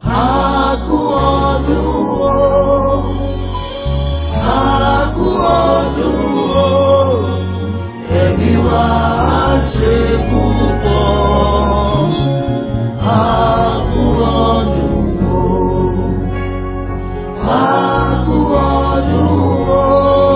Àkú ọdún o. Àkú ọdún o. Ẹ̀mí wa á ṣe púpọ̀. Àkú ọdún o. Àkú ọdún o.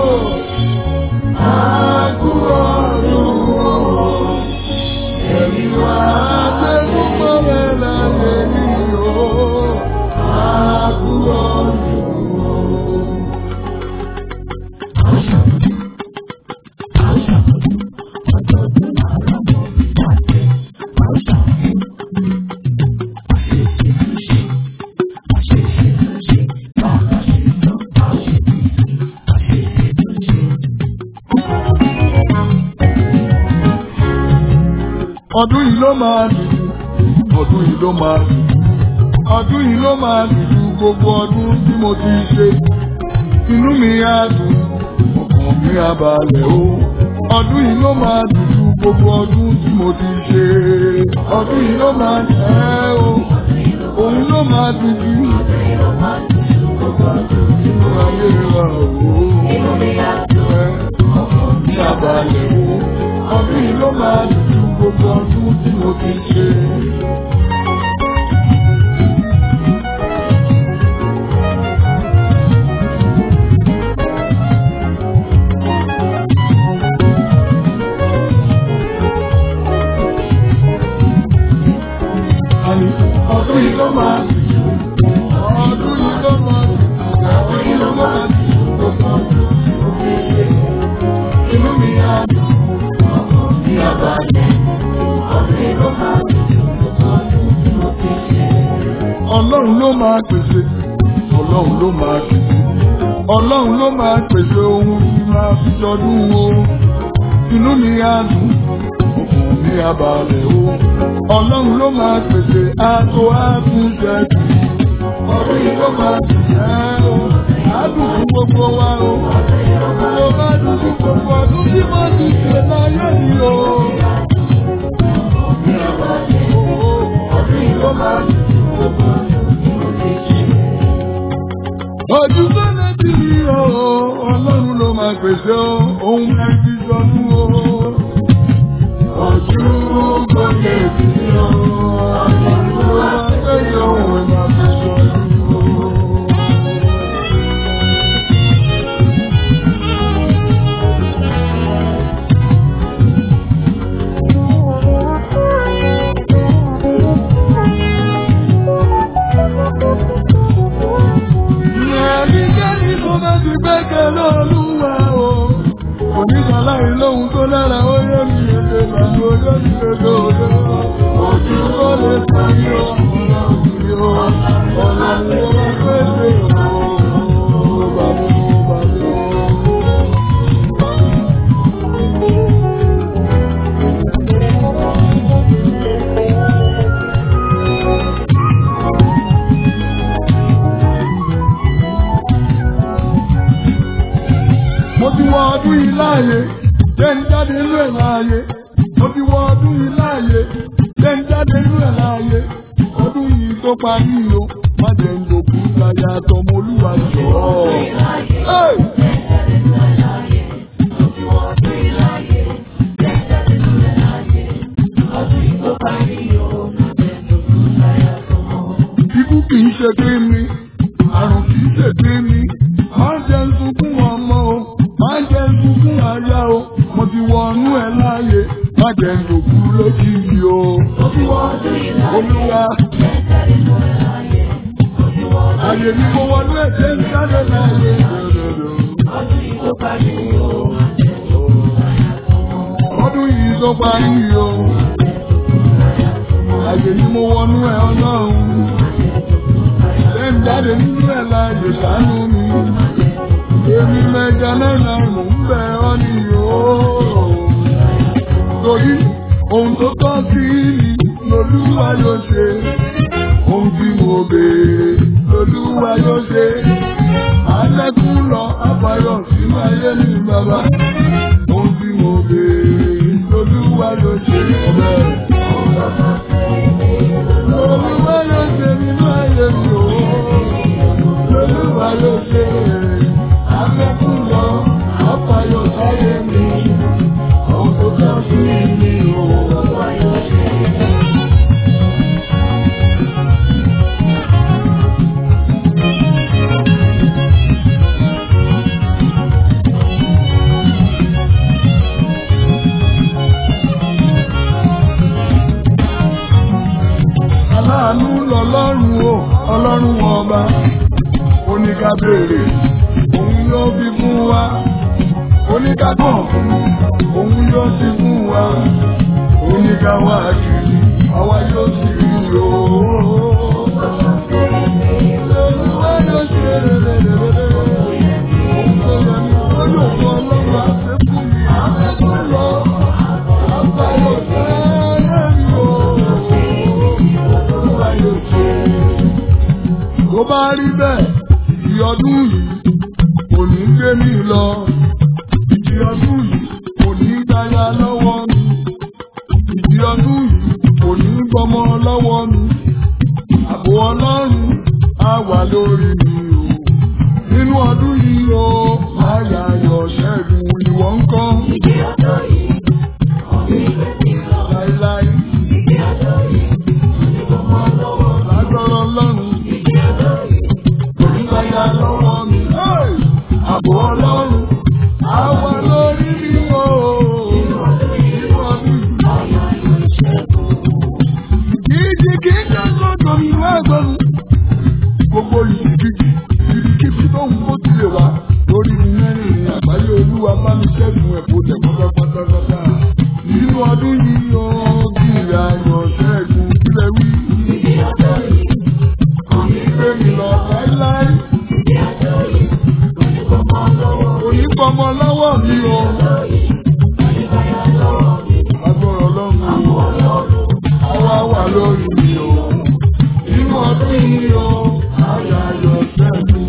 Àkú ọdún o. Ẹ̀mí wa á ṣe púpọ̀ bẹ́ẹ̀ láyé yìí o. Àkú ọdún o. ọdún yìí ló máa dùn ọdún yìí ló máa dùn ọdún yìí ló máa dùn ju gbogbo ọdún tí mo ti ṣe inú mi á dùn ọkàn mi á balẹ̀ o ọdún yìí ló máa dùn ju gbogbo ọdún tí mo ti ṣe ọdún yìí ló máa dùn ẹ́ o òun ló máa dùn jù nínú ayé wa o ọkàn mi á balẹ̀ o ọdún yìí ló máa dùn ju gbogbo ọdún tí mo ti ṣe. Àní ọdún yìí ló máa dùn jù ọdún yìí ló máa dùn jù ọdún yìí ló máa dùn jù gbogbo ọdún tí mo ti ṣe. Inú mi á dùn ọkàn mi á balẹ̀ ọdún yìí ló máa dùn jù gbogbo ọdún tí mo ti ṣe. Ọlọ́run ló máa pèsè ọlọ́run ló máa pèsè ọlọ́run ló máa pèsè ohun tí máa fi ṣọdún o inú mi á dùn ọkàn mi á balẹ̀ o ọlọ́run ló máa pèsè àtò àtúnṣe jù ọdún yìí ló máa dùn ẹ́ o àdùn fún gbogbo wa o ló máa dùn fún gbogbo ọdún tí mo ti ṣe láyé yìí o. Ọdún yìí ló máa dùn fún gbogbo ọdún tí mo ti ṣe. Ojú tó létí o, ọlọ́run ló máa pèsè o, òun máa fi sọnù o. Ojú tó létí o, ọlọ́run ló máa pèsè òun máa fi sọnù o. Ẹnikẹ́ni tó bá ti gbẹ́kẹ̀ lọ́lúwa o. Oníṣàlàyé lóhun tó lára ó yé mi èdè lànà oyé mi lójó òde. Ojú tó lè parí o, ọ̀nà o, ọ̀nà ni ó máa pèsè o. Bàbá o, bàbá o. mo ti wọ ọdún yìí láàyè jẹ́ ń jáde nínú ẹ̀ láàyè mo ti wọ ọdún yìí láàyè jẹ́ ń jáde nínú ẹ̀ láàyè ọdún yìí tó parí o má jẹ́ ń lòkù láyà tọmọ olúwa jọ. Hey! Ikú kì í ṣe pé mi, àrùn kì í ṣe pé mi, máa ń jẹ sunkún ọmọ o, máa ń jẹ sunkún aya o, mo ti wọnú ẹ láàyè, má jẹ lòkú lójijì o. Olúwa, àyè ni mo wọnú ẹ̀ jẹ́ ń jáde láàyè. Ọdún yìí tó parí o, àyè ni mo wọnú ẹ̀ ọlọ́run ṣe ń jáde nínú ẹ̀ láàyè ṣàánú mi. Èmi mẹ́ja náírà mò ń bẹ̀ ọ́ ní yòó. Torí ohun tó tọ́ sí mi lolúwa yóò ṣe. Ohun tí mo béèrè lolúwa yóò ṣe. Àjẹkù lọ àbáyọ sínú ayé mi bàbá. Ohun tí mo béèrè lolúwa yóò ṣe. Olúwa yóò ṣe nínú ayé mi. ọlọ́run o ọlọ́run ọba oníká béèrè òun yóò fi fún wa oníká kàn fún òun yóò sì fún wa oníká wá kiri àwa yóò sì rí o. Olúwa yóò ṣe rere òun tó yẹ ní ọjọ́ fún ọlọ́run àti fún mi àbẹ̀tún lọ àbáyọ̀ sẹ́yẹ́ mi o. Olúwa yóò ṣe tó bá rí bẹ́ẹ̀ ìdí ọdún yìí kò ní gbé mi lọ ìdí ọdún yìí kò ní gbáyà lọ́wọ́ mi ìdí ọdún yìí kò ní gbọmọ lọ́wọ́ mi ààbò ọlọ́run á wà lórí mi o nínú ọdún yìí o máyà yọ ṣẹ́gun ìwọ ń kọ́ Ìdí ọjọ́ yìí, ọ̀gbìn ìgbé mi lọ. láíláí Ìdí ọjọ́ yìí, onígbọmọ lọ́wọ́. lágbára ọlọ́run. Ìdí ọjọ́ yìí, Onígbàyà lọ́wọ́ mi. Àbò ọlọ́run. Àwa lórí mi o. Nínú ọdún yìí. ọ̀yọ́ yóò ṣẹ́gun. Ìjì kì í jẹ́ sọ́dọ̀ mi wá gbọ́nu. Gbogbo ìdíjì, ìdíkíbi tó ń kó ti lè wá. Lórí mẹ́rin ní àgbáyé olúwa bá mi ṣẹ́gun ẹ̀bùn tẹ̀ pátápátá. Nínú ọdún yìí o, kiri ayọ̀ ṣẹ́gun sílẹ̀ wí. Ìdí ọjọ́ yìí, Òní gbé mi lọ láíláí. ìdí ọjọ́ yìí, onígbọmọ lọ́wọ́. Onígbọmọ lọ́wọ́ mi o. Ọjọ́ yìí, onígbàyà lọ́wọ́ mi. Agbára ọlọ́run. Ọlọ́run, Àwa wà lórí mi o. Inú ọdún yìí o, àyà ayọ̀ sẹ́nu.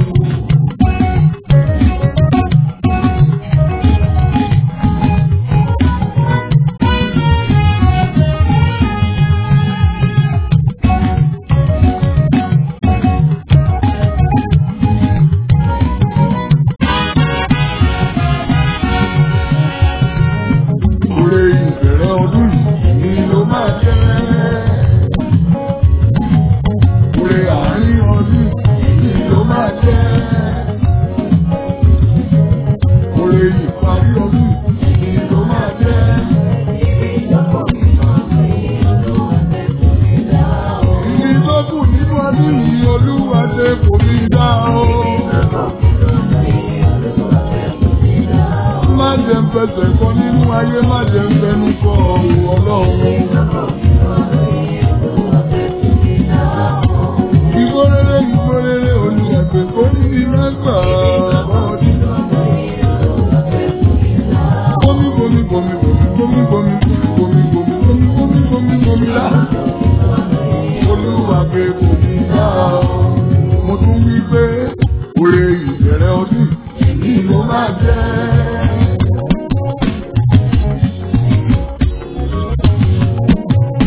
Oore ìbẹ̀rẹ̀ ọdún yìí ni ló máa jẹ́. Oore àárín ọdún yìí ni ló máa jẹ́. Oore ìparí ọdún yìí ni ló máa jẹ́. Ìdí tó kù nínú ọdún yìí Olúwa ṣe kò mí dá o. Má jẹ́ ń fẹsẹ̀ kọ nínú ayé, má jẹ́ ń fẹnu kọ ọ̀rọ̀ Ọlọ́run. Ìgbórere ìgbórere olùyàgbé kò ní ìrẹ́gbà ọdún. Bomi bomi bomi bomi bomi bomi bomi bomi bomi bomi bomi bomi lá. Olúwa gbé bomi dá o. Mo tún wí pé òrè ìbẹ̀rẹ̀ ọdún yìí ló máa jẹ́.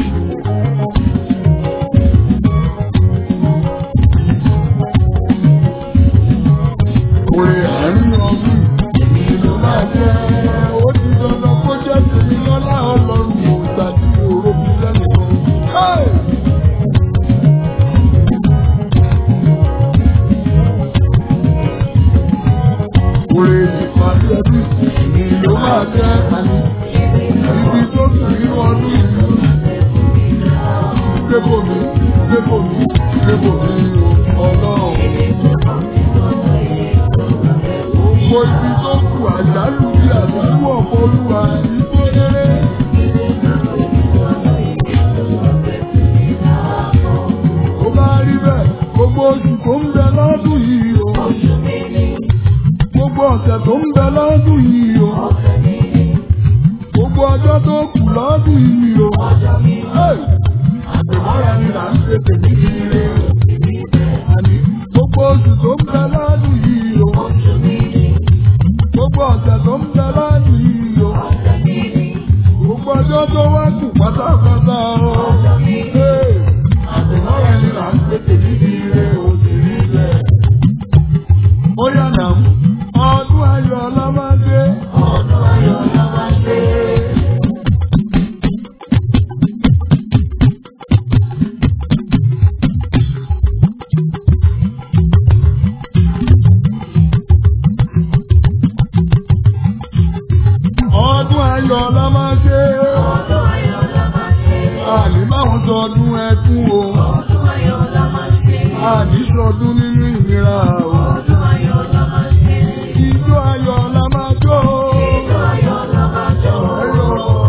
ṣọdún nínú ìnira o. Ọdún ayọ̀ la máa ṣe. Ijó ayọ̀ la máa jó. Ijó ayọ̀ la máa jó. Ayọ̀.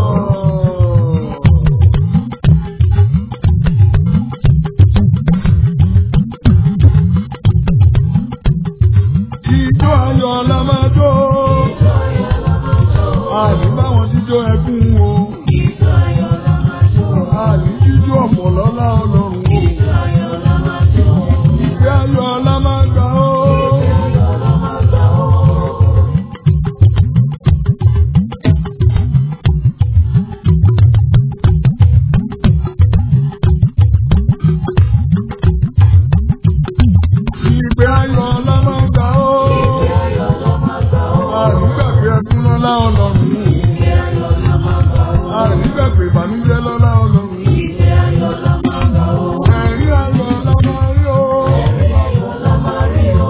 Ijó ayọ̀ la máa jó. Ijó ayọ̀ la máa jó. Àní báwọn jíjó ẹkún o. Ijó ayọ̀ la máa jó. Àní jíjó ọ̀pọ̀ lọ́lá ọlọ́run o. Ijó ayọ̀ la máa jó. Ìgbé ayọ̀ la máa gbà ó. Ayọ̀ la máa gbà ó. Ìgbé ayọ̀ la máa gbà ó. Ayọ̀ la máa gbà ó. Àní gbàgbé ẹkún lọ́lá ọlọ́run. Ayọ̀ la máa gbà ó. Àní gbàgbé ìbànújẹ́ lọ́lá ọlọ́run. Ìgbé ayọ̀ la máa gbà ó. Ẹ̀rí ayọ̀ la máa rí o. Ayọ̀ la máa rí o.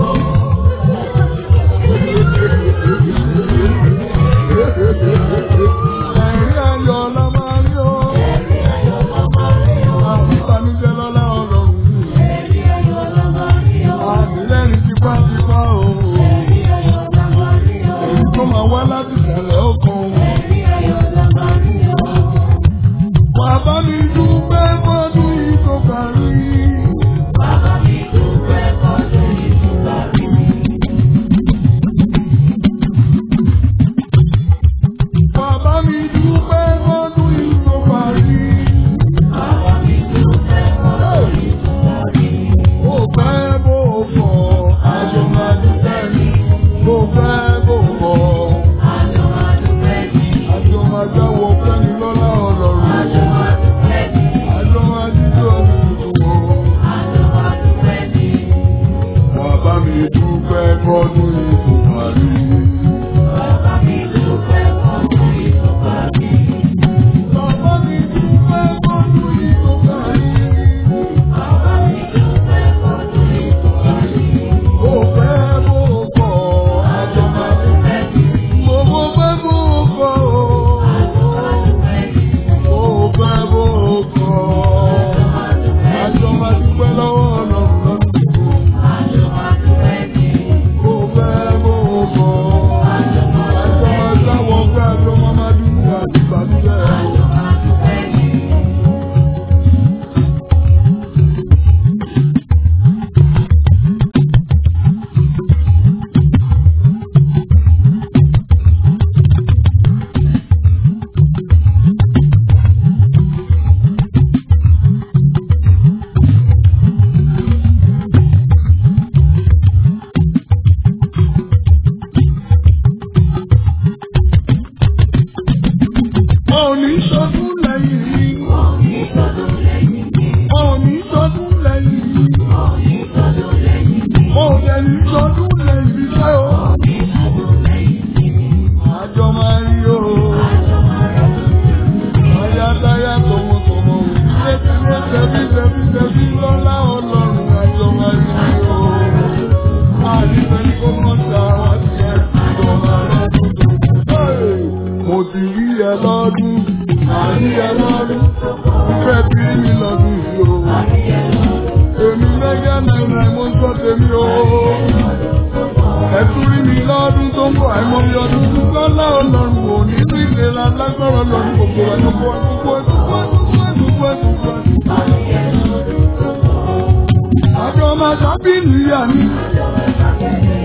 Ẹ̀rí ayọ̀ la máa rí o. Ayọ̀ la máa rí o. Àní ìbànújẹ́ lọ́lá ọlọ́run. Ayọ̀ la máa rí o. Àní lẹ́rìí tipátipá o. Ayọ̀ la máa rí o. Èyí tó máa wá láti ìsàlẹ̀ ọkàn. Ayọ̀ la máa rí o. Bàbá mi dúpẹ́ fọ́dún yìí tó parí. Bàbá mi dúpẹ́ fọ́dún ìtúbà rí mi. Bàbá mi dúpẹ́ fọ́dún yìí tó parí. Bàbá mi dúpẹ́ fọ́dún ìtúbà rí mi. Ó fẹ́ bó fọ̀, àjọ máa dúpẹ́ ni. Ó fẹ́ bó fọ̀, Àjọ máa dúpẹ́ ní. àjọ máa jáwọ́ fẹ́ni lọ́lá ọlọ́run. Àjọ máa dúpẹ́ ní. Àjọ máa jíjọ́ nínú wọn. Àjọ máa dúpẹ́ ní. Bàbá mi dúpẹ́ fọ́dún yìí tó parí. Bàbá mi dúpẹ́ fọ́dún ìtúbà rí mi. Bàbá mi dúpẹ́ fọ́dún yìí tó parí. Bàbá mi dúpẹ́ fọ́dún ìtúbà rí mi. Ó fẹ́ bó fọ̀, àjọ máa dúpẹ́ ni. Mo mọ fẹ́ bó fọ̀ o. Àjọ máa dúpẹ́ ní. Ó fẹ́ bó fọ̀. Máa dúpẹ́ Àjọ máa dúpẹ́ lọ́wọ́ ọlọ́run lọ́dún. Àjọ máa dúpẹ́ ní. Ó fẹ́ bó fọ̀. Àjọ máa Àjọ máa sáwọ́ pé àjọ máa máa dúró àti ìbànújẹ́. Àjọ máa dúpẹ́ ní. Mo ò ní sọdún lẹ́yìn mi. Òní tọdún lẹ́yìn mi. Mo ò ní sọdún lẹ́yìn mi. Òní tọdún lẹ́yìn mi. Mo ò dẹ̀ ní sọdún lẹ́yìn mi ṣé o. Òní tọdún lẹ́yìn mi. Àjọ máa rí o. Àjọ máa rẹ̀ Ayátáyá tọmọtọmọ. Létílé tẹbí tẹbí tẹbí lọ́lá ọlọ́run àjọ máa rí o. Àdìsẹ́ ní kó mọ̀ ta wá sí ẹ̀ àjọ máa rẹ̀ tuntun. Mo ti rí ẹ lọ́dún. Àrí ẹ lọ́dún. Ìfẹ́ bí mi lọ́dún yìí o. Èmi mẹ́gẹ́ náírà mo ń sọ tèmi o. Ẹ̀tún rí mi lọ́dún tó ń bọ̀ àìmọye ọdún tó lọ́lá ọlọ́run ò ní sí ìlera lágbára ọlọ́run gbogbo ẹ̀ gbogbo ẹ̀ gbogbo ẹ̀ gbogbo ẹ̀ gbogbo ẹ̀ gbogbo ẹ̀. Àjọ máa sábì níyà mi.